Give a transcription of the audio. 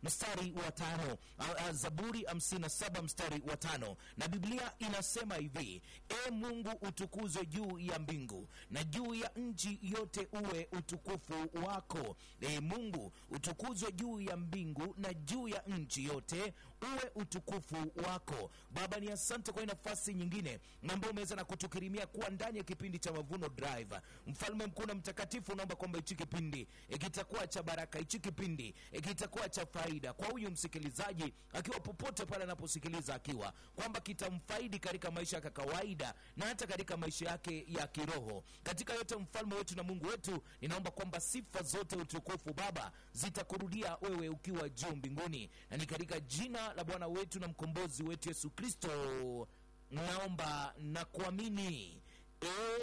mstari wa tano A- a- zaburi 57 mstari wa tano na biblia inasema hivi e mungu utukuzwe juu ya mbingu na juu ya nchi yote uwe utukufu wako e mungu utukuzwe juu ya mbingu na juu ya nchi yote uwe utukufu wako baba ni asante kwa hii nafasi nyingine ambao umeweza na kutukirimia kuwa ndani ya kipindi cha mavuno drive mfalme mkuu na mtakatifu naomba kwamba hichi kipindi e, kitakuwa cha baraka hichi kipindi e, kitakuwa cha faida kwa huyu msikilizaji akiwa popote pale anaposikiliza akiwa kwamba kitamfaidi katika maisha yake ya kawaida na hata katika maisha yake ya kiroho katika yote mfalme wetu na mungu wetu ninaomba kwamba sifa zote utukufu baba zitakurudia wewe ukiwa juu mbinguni na ni katika jina la bwana wetu na mkombozi wetu yesu kristo naomba na kuamini